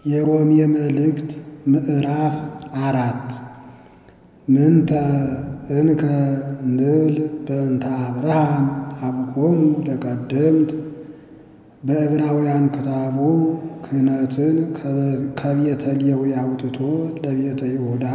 የሮሜ መልእክት ምዕራፍ አራት ምንተ እንከ ንብል በእንተ አብርሃም አብሆሙ ለቀደምት በዕብራውያን ክታቡ ክህነትን ከቤተ ሌዊ አውጥቶ ለቤተ ይሁዳ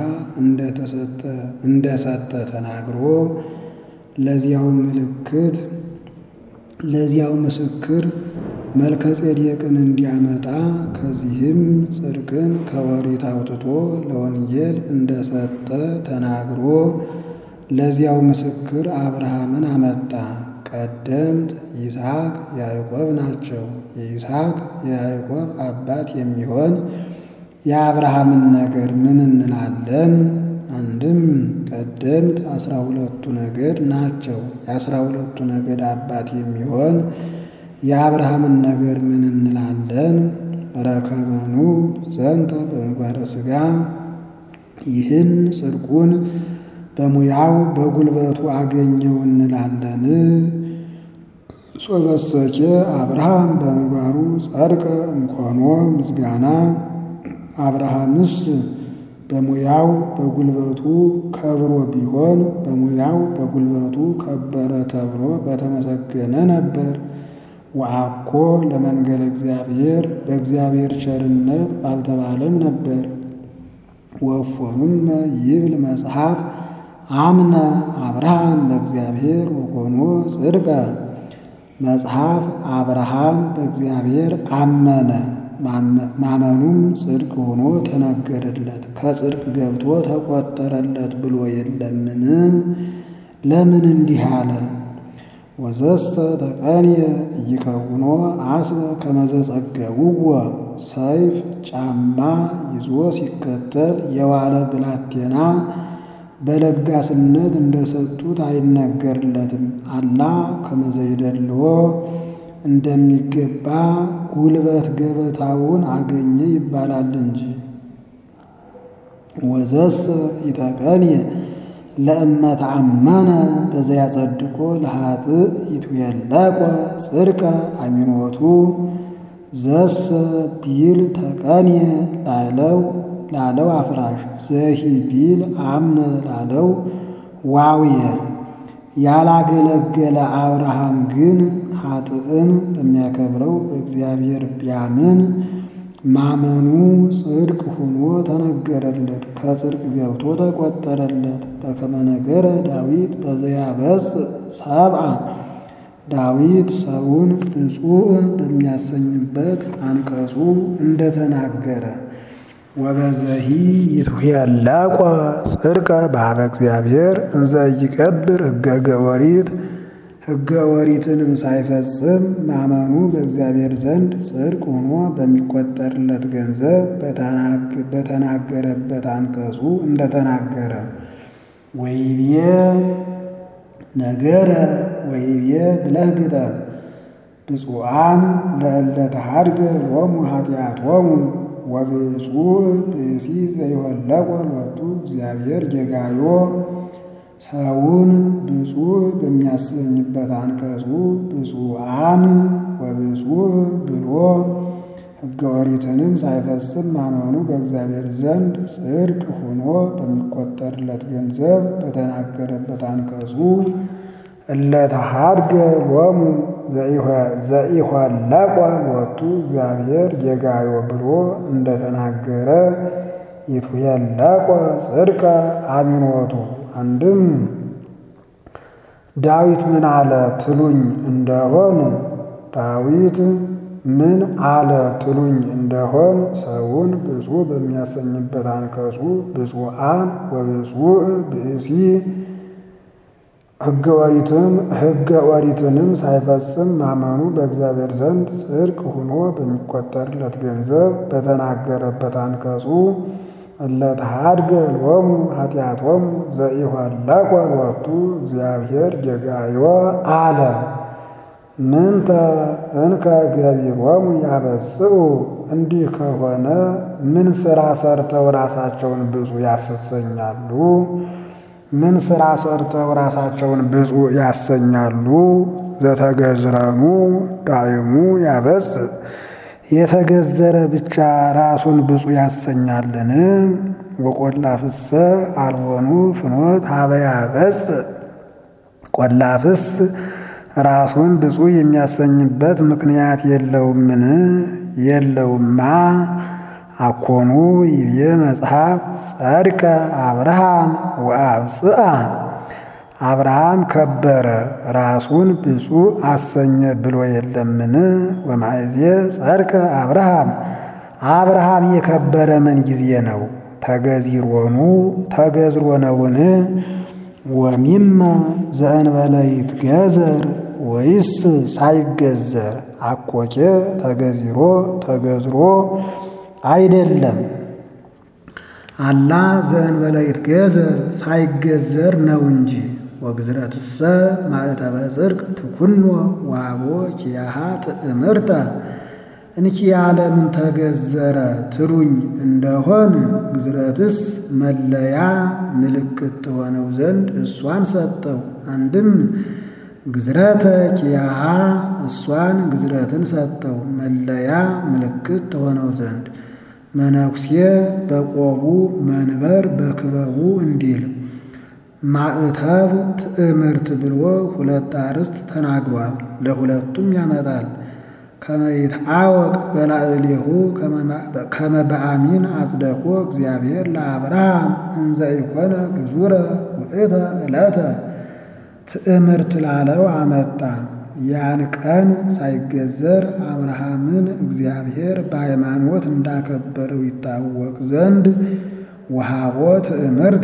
እንደሰጠ ተናግሮ ለዚያው ምልክት ለዚያው ምስክር መልከ ጼዴቅን እንዲያመጣ ከዚህም ጽድቅን ከወሪት አውጥቶ ለወንጌል እንደሰጠ ተናግሮ ለዚያው ምስክር አብርሃምን አመጣ። ቀደምት ይስሐቅ ያዕቆብ ናቸው። የይስሐቅ የያዕቆብ አባት የሚሆን የአብርሃምን ነገር ምን እንላለን? አንድም ቀደምት አስራ ሁለቱ ነገድ ናቸው። የአስራ ሁለቱ ነገድ አባት የሚሆን የአብርሃምን ነገር ምን እንላለን? ረከበኑ ዘንተ በምግባረ ሥጋ ይህን ጽድቁን በሙያው በጉልበቱ አገኘው እንላለን። ሶበሰኬ አብርሃም በምግባሩ ጸድቀ እምኮኖ ምስጋና አብርሃምስ በሙያው በጉልበቱ ከብሮ ቢሆን በሙያው በጉልበቱ ከበረ ተብሎ በተመሰገነ ነበር። ወአኮ ለመንገለ እግዚአብሔር በእግዚአብሔር ቸርነት ባልተባለም ነበር። ወፎኑም ይብል መጽሐፍ አምነ አብርሃም በእግዚአብሔር ወኮኖ ጽድቀ መጽሐፍ አብርሃም በእግዚአብሔር አመነ ማመኑም ጽድቅ ሆኖ ተነገረለት፣ ከጽድቅ ገብቶ ተቆጠረለት ብሎ የለምን? ለምን እንዲህ አለ? ወዘሰ ተቀንየ ኢይከውኖ አስበ ከመዘ ጸገውዎ ሰይፍ ጫማ ይዞ ሲከተል የዋለ ብላቴና በለጋስነት እንደሰጡት አይነገርለትም። አላ ከመዘ ይደልዎ እንደሚገባ ጉልበት ገበታውን አገኘ ይባላል እንጂ። ወዘሰ ኢተቀንየ ለእመት አመነ በዘያ ጸድቆ ለኃጥእ ይትዌለቆ ጽድቀ አሚኖቱ ዘሰ ቢል ተቀንየ ላለው ላለው አፍራሽ ዘሂ ቢል አምነ ላለው ዋውየ ያላገለገለ አብርሃም ግን ኃጥእን በሚያከብረው በእግዚአብሔር ቢያምን ማመኑ ጽድቅ ሆኖ ተነገረለት፣ ከጽድቅ ገብቶ ተቆጠረለት። በከመ ነገረ ዳዊት በዘያበጽ ሰብአ ዳዊት ሰውን ብፁዕ በሚያሰኝበት አንቀጹ እንደተናገረ ወበዘሂ ይትዌለቆ ጽድቀ በኀበ እግዚአብሔር እንዘ ይቀብር ሕገ ገወሪት ሕገ ወሪትንም ሳይፈጽም ማመኑ በእግዚአብሔር ዘንድ ጽድቅ ሆኖ በሚቆጠርለት ገንዘብ በተናገረበት አንቀጹ እንደተናገረ ወይቤ ነገረ ወይቤ ብለህ ግጠም ብፁዓን ለእለ ተሐድገ ሎሙ ኃጢአቶሙ ወብፁዕ ብእሲ ዘይወለቆ ሎቱ እግዚአብሔር ጌጋዮ ሰውን ብፁዕ በሚያሰኝበት አንቀጹ ብፁዓን ወብፁዕ ብሎ ሕገ ኦሪትንም ሳይፈጽም ማመኑ በእግዚአብሔር ዘንድ ጽድቅ ሆኖ በሚቆጠርለት ገንዘብ በተናገረበት አንቀጹ እለ ተሐድገ ሎሙ ዘኢሖለቆ ሎቱ እግዚአብሔር ጌጋዮ ብሎ እንደተናገረ ይትዌለቆ ጽድቀ አሚኖቱ አንድም ዳዊት ምን አለ ትሉኝ እንደሆን ዳዊት ምን አለ ትሉኝ እንደሆን ሰውን ብፁዕ በሚያሰኝበት አንቀጹ ብፁዓን ወብፁዕ ብእሲ ሕገ ኦሪትም ሕገ ኦሪትንም ሳይፈጽም ማመኑ በእግዚአብሔር ዘንድ ጽድቅ ሆኖ በሚቆጠርለት ገንዘብ በተናገረበት አንቀጹ እለ ተሐድገ ሎሙ ኃጢአቶሙ ዘኢሖለቆ ሎቱ እግዚአብሔር ጌጋዮ አለ። ምንተ እንከ ገቢሮሙ ያበጽኡ እንዲህ ከሆነ ምን ሥራ ሰርተው ራሳቸውን ብፁዕ ያሰኛሉ? ምን ሥራ ሰርተው ራሳቸውን ብፁዕ ያሰኛሉ? ዘተገዝረኑ ዳይሙ ያበጽእ የተገዘረ ብቻ ራሱን ብፁዕ ያሰኛልን? ወቈላፍሰ አልቦኑ ፍኖት ሀበያ በጽ ቆላፍስ ራሱን ብፁዕ የሚያሰኝበት ምክንያት የለውምን? የለውማ። አኮኑ ይቤ መጽሐፍ ጸድቀ አብርሃም ወአብጽአ አብርሃም ከበረ ራሱን ብፁዕ አሰኘ ብሎ የለምን? ወማእዜ ጸድቀ አብርሃም አብርሃም የከበረ ምን ጊዜ ነው? ተገዚሮኑ ተገዝሮ ነውን? ወሚመ ዘእንበለ ይትገዘር ወይስ ሳይገዘር? አኮኬ ተገዚሮ ተገዝሮ አይደለም። አላ ዘእንበለ ይትገዘር ሳይገዘር ነው እንጂ። ወግዝረትሰ ማእተበ ጽድቅ ትኩኖ ዋቦ ኪያሃ ትእምርተ እንኪያ ለምን ተገዘረ ትሉኝ እንደሆን ግዝረትስ መለያ ምልክት ትሆነው ዘንድ እሷን ሰጠው። አንድም ግዝረተ ኪያሃ እሷን ግዝረትን ሰጠው መለያ ምልክት ትሆነው ዘንድ መነኩሴ በቆቡ መንበር በክበቡ እንዲል ማዕተብ ትእምርት ብሎ ሁለት አርዕስት ተናግሯል። ለሁለቱም ያመጣል። ከመይትአወቅ በላዕሌሁ ከመ በአሚን አጽደቆ እግዚአብሔር ለአብርሃም እንዘ ኢኮነ ግዙረ ውእተ ዕለተ ትእምርት ላለው አመጣ። ያን ቀን ሳይገዘር አብርሃምን እግዚአብሔር በሃይማኖት እንዳከበረው ይታወቅ ዘንድ ወሃቦ ትእምርተ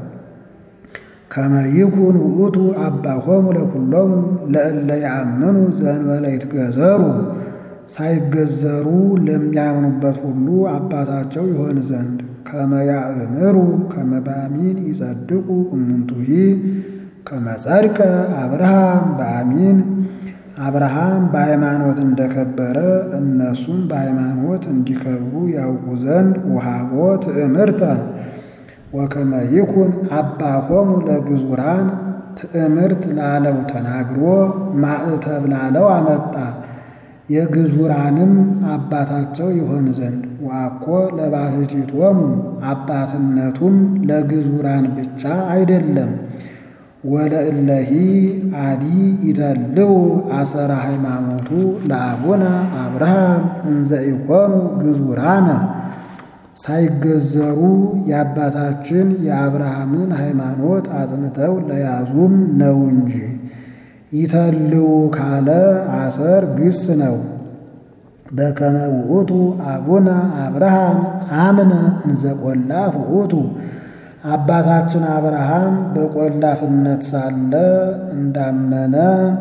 ከመ ይኩን ውእቱ አባሆሙ ለኩሎሙ ለእለ ያአምኑ ዘእንበለ ይትገዘሩ ሳይገዘሩ ለሚያምኑበት ሁሉ አባታቸው ይሆን ዘንድ ከመ ያእምሩ ከመ በአሚን ይጸድቁ እሙንቱሂ ከመ ጸድቀ አብርሃም በአሚን አብርሃም በሃይማኖት እንደከበረ እነሱም በሃይማኖት እንዲከብሩ ያውቁ ዘንድ ወሃቦ ትእምርተ ወከመ ይኩን አባሆሙ ለግዙራን ትእምርት ላለው ተናግሮ ማዕተብ ላለው አመጣ። የግዙራንም አባታቸው ይሆን ዘንድ ዋኮ ለባሕቲቶሙ አባትነቱም ለግዙራን ብቻ አይደለም። ወለእለሂ አዲ ይተልው አሰራ ሃይማኖቱ ለአቡነ አብርሃም እንዘ ኢኮኑ ግዙራነ ሳይገዘሩ የአባታችን የአብርሃምን ሃይማኖት አጽንተው ለያዙም ነው እንጂ። ይተልው ካለ አሰር ግስ ነው። በከመ ውእቱ አቡነ አብርሃም አምነ እንዘ ቆላፍ ውእቱ አባታችን አብርሃም በቆላፍነት ሳለ እንዳመነ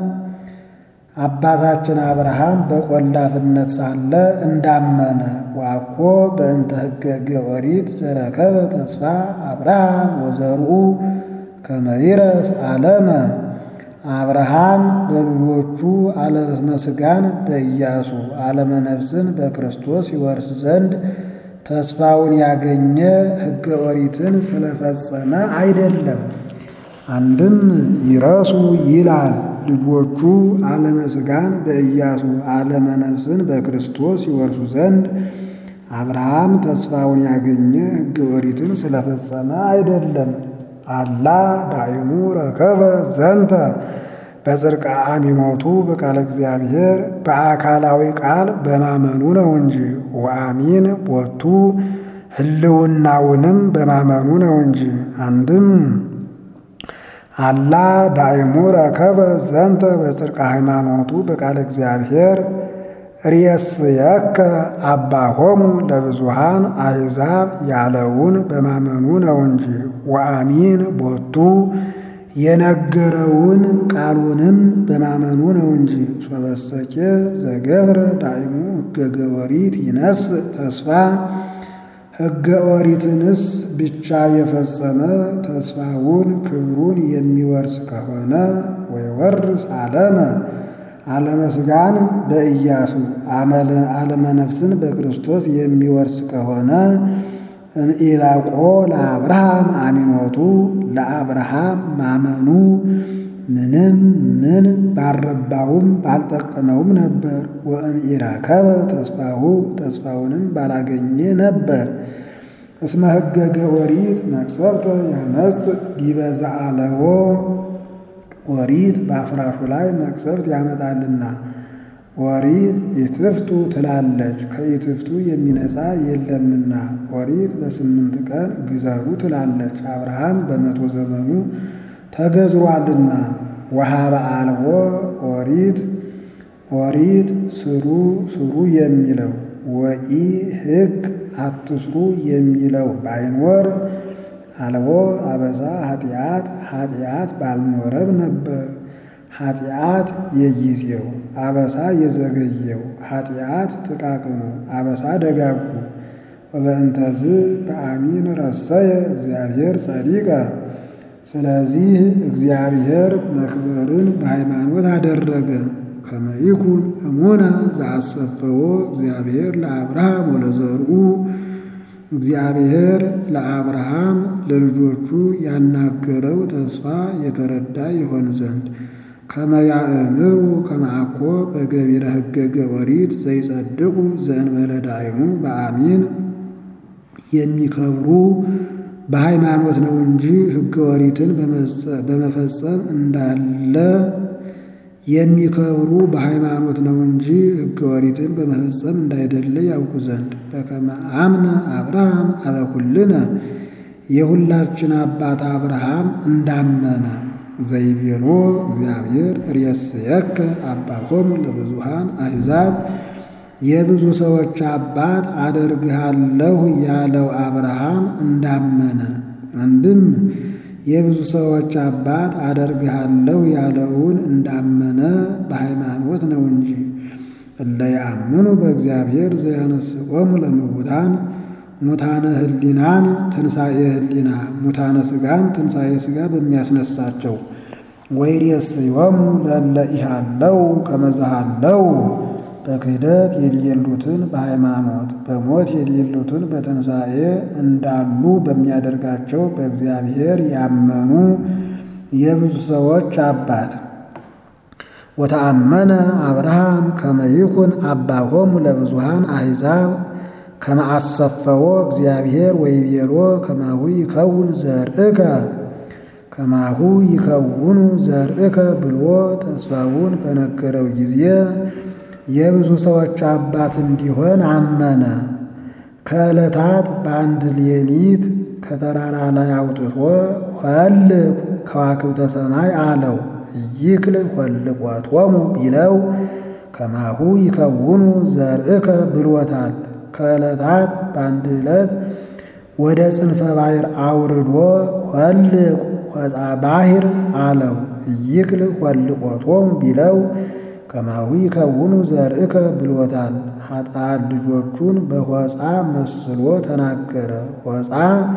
አባታችን አብርሃም በቆላፍነት ሳለ እንዳመነ ዋኮ በእንተ ሕገ ኦሪት ዘረከበ ተስፋ አብርሃም ወዘርኡ ከመ ይረስ ዓለመ አብርሃም በልጆቹ ዓለመ ሥጋን በኢያሱ ዓለመ ነፍስን በክርስቶስ ይወርስ ዘንድ ተስፋውን ያገኘ ሕገ ኦሪትን ስለፈጸመ አይደለም። አንድም ይረሱ ይላል ልጆቹ ዓለመ ሥጋን በኢያሱ ዓለመ ነፍስን በክርስቶስ ይወርሱ ዘንድ አብርሃም ተስፋውን ያገኘ ሕገ ኦሪትን ስለፈጸመ አይደለም። አላ ዳይሙ ረከበ ዘንተ በጽድቀ አሚኖቱ በቃለ እግዚአብሔር በአካላዊ ቃል በማመኑ ነው እንጂ ወአሚን ቦቱ ህልውናውንም በማመኑ ነው እንጂ። አንድም አላ ዳይሙ ረከበ ዘንተ በጽድቀ ሃይማኖቱ በቃለ እግዚአብሔር ርእስየከ አባሆሙ ለብዙሃን አሕዛብ ያለውን በማመኑ ነው እንጂ ወአሚን ቦቱ የነገረውን ቃሉንም በማመኑ ነው እንጂ። ሶበሰኬ ዘገብረ ዳይሙ ሕገ ኦሪት ይነስ ተስፋ ሕገ ኦሪትንስ ብቻ የፈጸመ ተስፋውን ክብሩን የሚወርስ ከሆነ ወይወርስ ዓለመ ዓለመ ሥጋን በኢያሱ ዓለመ ነፍስን በክርስቶስ የሚወርስ ከሆነ እምኢላቆ ለአብርሃም አሚኖቱ ለአብርሃም ማመኑ ምንም ምን ባልረባውም ባልጠቀመውም ነበር። ወእምኢረከበ ተስፋሁ ተስፋውንም ባላገኘ ነበር። እስመ ሕገገ ኦሪት መቅሰፍተ ያመጽእ ዲበ ዘአለዎ ኦሪት በአፍራሹ ላይ መቅሰፍት ያመጣልና። ኦሪት ኢትፍቱ ትላለች፣ ከኢትፍቱ የሚነጻ የለምና። ኦሪት በስምንት ቀን ግዘሩ ትላለች፣ አብርሃም በመቶ ዘመኑ ተገዝሯልና። ወሀበ አልቦ ኦሪት ኦሪት ስሩ ስሩ የሚለው ወኢ ሕግ አትስሩ የሚለው ባይኖር አልቦ አበዛ ኃጢአት ኃጢአት ባልኖረም ነበር። ኃጢአት የጊዜው አበሳ የዘገየው ኃጢአት ጥቃቅኑ አበሳ ደጋጉ። ወበእንተዝ በአሚን ረሰየ እግዚአብሔር ጸዲቀ። ስለዚህ እግዚአብሔር መክበርን በሃይማኖት አደረገ። ከመይኩን እሙነ ዘአሰፈዎ እግዚአብሔር ለአብርሃም ወለዘርኡ እግዚአብሔር ለአብርሃም ለልጆቹ ያናገረው ተስፋ የተረዳ ይሆን ዘንድ ከመያእምሩ ከመአኮ በገቢረ ሕገገ ኦሪት ዘይጸድቁ ዘእንበለ ዳይሙ በአሚን የሚከብሩ በሃይማኖት ነው እንጂ ሕገ ኦሪትን በመፈጸም እንዳለ የሚከብሩ በሃይማኖት ነው እንጂ ሕገ ኦሪትን በመፈጸም እንዳይደለ ያውቁ ዘንድ በከመ አምነ አብርሃም አበኩልነ የሁላችን አባት አብርሃም እንዳመነ ዘይቤሎ እግዚአብሔር ርእስየከ አባሆሙ ለብዙሃን አሕዛብ የብዙ ሰዎች አባት አደርግሃለሁ ያለው አብርሃም እንዳመነ አንድም የብዙ ሰዎች አባት አደርግሃለሁ ያለውን እንዳመነ በሃይማኖት ነው እንጂ። እለ ያአምኑ በእግዚአብሔር ዘያነስቆሙ ለምውታን ሙታነ ህሊናን ትንሣኤ ህሊና ሙታነ ሥጋን ትንሣኤ ሥጋ በሚያስነሳቸው ወይሬስዮሙ ለእለ ኢሃለው ከመዛሃለው በክህደት የሌሉትን በሃይማኖት በሞት የሌሉትን በትንሣኤ እንዳሉ በሚያደርጋቸው በእግዚአብሔር ያመኑ የብዙ ሰዎች አባት ወተአመነ አብርሃም ከመይኩን አባሆሙ ለብዙሃን አሕዛብ ከመአሰፈዎ እግዚአብሔር ወይቤሎ ከማሁ ይከውን ዘርእከ ከማሁ ይከውኑ ዘርእከ ብሎ ተስፋውን በነገረው ጊዜ የብዙ ሰዎች አባት እንዲሆን አመነ። ከዕለታት በአንድ ሌሊት ከተራራ ላይ አውጥቶ ኄልቅ ከዋክብተ ሰማይ አለው። ይክል ኄልቆቶሙ ቢለው ከማሁ ይከውኑ ዘርእከ ብሎታል። ከዕለታት በአንድ ዕለት ወደ ጽንፈ ባሕር አውርዶ ኄልቅ ሆፃ ባሕር አለው። ይክል ኄልቆቶሙ ቢለው ከማሁ ይከውኑ ዘርእከ ብሎታል። ኃጥአን ልጆቹን በሆፃ መስሎ ተናገረ። ሆፃ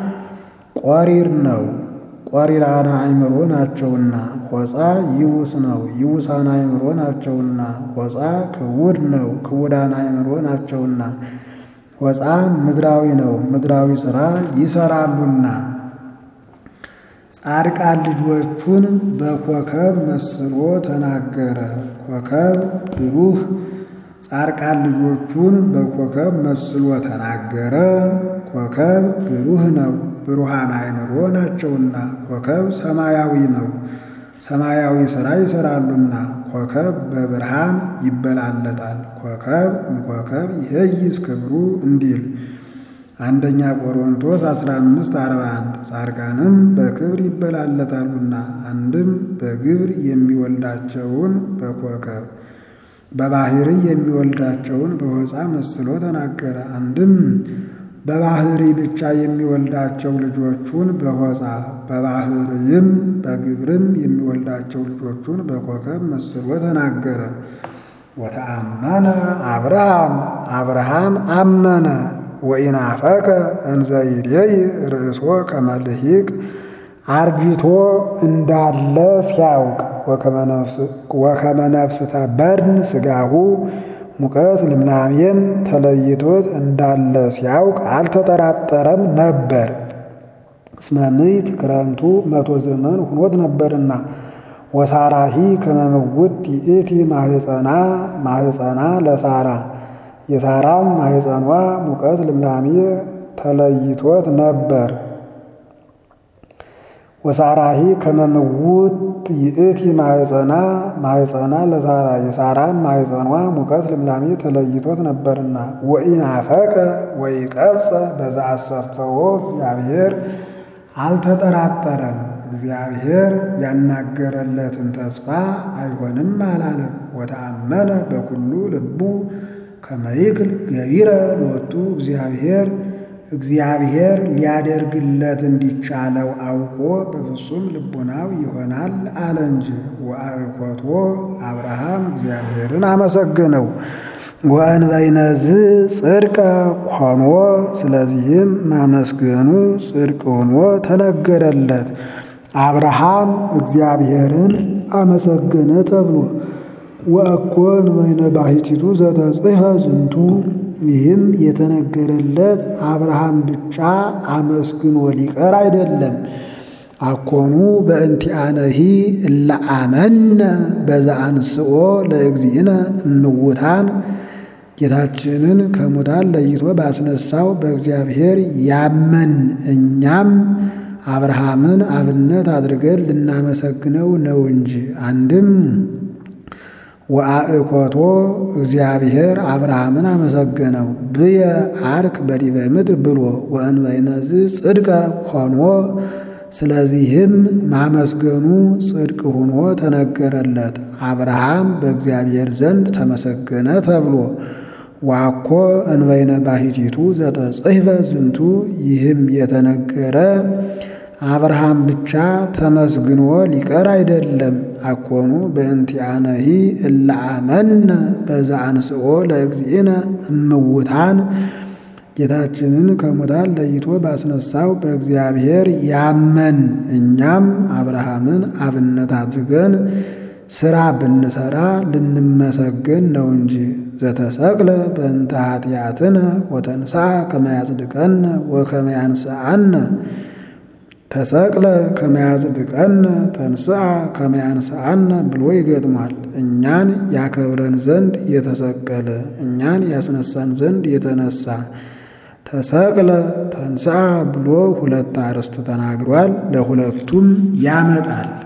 ቆሪር ነው፣ ቆሪራነ አእምሮ ናቸውና። ሆፃ ይውስ ነው፣ ይውሳን አእምሮ ናቸውና። ሆፃ ክውድ ነው፣ ክውዳን አእምሮ ናቸውና። ሆፃ ምድራዊ ነው፣ ምድራዊ ሥራ ይሰራሉና። ጻድቃን ልጆቹን በኮከብ መስሎ ተናገረ። ኮከብ ብሩህ ጻድቃን ልጆቹን በኮከብ መስሎ ተናገረ። ኮከብ ብሩህ ነው፣ ብሩሃን አእምሮ ናቸውና። ኮከብ ሰማያዊ ነው፣ ሰማያዊ ሥራ ይሰራሉና። ኮከብ በብርሃን ይበላለጣል። ኮከብ እምኮከብ ይሄይስ ክብሩ እንዲል አንደኛ ቆሮንቶስ 15 41 ጻድቃንም በክብር ይበላለጣሉና አንድም በግብር የሚወልዳቸውን በኮከብ በባህሪ የሚወልዳቸውን በሆፃ መስሎ ተናገረ። አንድም በባህሪ ብቻ የሚወልዳቸው ልጆቹን በሆፃ በባህርይም በግብርም የሚወልዳቸው ልጆቹን በኮከብ መስሎ ተናገረ። ወተአመነ አብርሃም አብርሃም አመነ ወኢናፈቀ እንዘ ይሬይ ርእሶ ከመልሂቅ አርጅቶ እንዳለ ሲያውቅ ወከመ ነፍስተ በድን ሥጋሁ ሙቀት ልምላሜም ተለይቶት እንዳለ ሲያውቅ አልተጠራጠረም ነበር። እስመ ምዕት ክረምቱ መቶ ዘመን ሁኖት ነበርና ወሳራሂ ከመምውት ይእቲ ማህፀና ማህፀና ለሳራ የሳራም ማህፀኗ ሙቀት ልምላሜ ተለይቶት ነበር። ወሳራሂ ከመምውት ይእቲ ማህፀና ማህፀና ለሳራ የሳራም ማህፀኗ ሙቀት ልምላሜ ተለይቶት ነበርና ወኢናፈቀ ወኢቀብፀ በዛ አሰርተዎ እግዚአብሔር አልተጠራጠረም። እግዚአብሔር ያናገረለትን ተስፋ አይሆንም አላለም። ወተአመነ በኩሉ ልቡ ከመይክል ገቢረ ሎቱ እግዚአብሔር እግዚአብሔር ሊያደርግለት እንዲቻለው አውቆ በፍጹም ልቡናው ይሆናል አለ እንጂ። ወአእኮቶ አብርሃም እግዚአብሔርን አመሰገነው። ወእንበይነዝ ጽድቀ ሆኖ ስለዚህም ማመስገኑ ጽድቅ ሆኖ ተነገረለት። አብርሃም እግዚአብሔርን አመሰገነ ተብሎ ወእኮ እንበይነ ባሕቲቱ ዘተጽሕፈ ዝንቱ ይህም የተነገረለት አብርሃም ብቻ አመስግኖ ሊቀር አይደለም። አኮኑ በእንቲአነሂ እለ አመነ በዛ አንስኦ ለእግዚእነ እምውታን ጌታችንን ከሙታን ለይቶ ባስነሳው በእግዚአብሔር ያመን እኛም አብርሃምን አብነት አድርገን ልናመሰግነው ነው እንጂ አንድም ወአእኮቶ እግዚአብሔር አብርሃምን አመሰገነው ብየ አርክ በዲበ ምድር ብሎ ወእንበይነዝ ጽድቀ ሆኖ ስለዚህም ማመስገኑ ጽድቅ ሆኖ ተነገረለት። አብርሃም በእግዚአብሔር ዘንድ ተመሰገነ ተብሎ ዋኮ እንበይነ ባሕቲቱ ዘተጽሕፈ ዝንቱ ይህም የተነገረ አብርሃም ብቻ ተመስግኖ ሊቀር አይደለም። አኮኑ በእንቲአነሂ እለ አመነ በዛ አንስኦ ለእግዚእነ እምውታን ጌታችንን ከሙታን ለይቶ ባስነሳው በእግዚአብሔር ያመን እኛም አብርሃምን አብነት አድርገን ሥራ ብንሠራ ልንመሰገን ነው እንጂ። ዘተሰቅለ በእንተ ኃጢአትነ ወተንሥአ ከመ ያጽድቀነ ወከመ ያንሥአነ ተሰቅለ ከመ ያጽድቀነ ተንሥአ ከመ ያንሥአነ ብሎ ይገጥሟል። እኛን ያከብረን ዘንድ የተሰቀለ እኛን ያስነሳን ዘንድ የተነሳ ተሰቅለ ተንሥአ ብሎ ሁለት አርዕስት ተናግሯል። ለሁለቱም ያመጣል።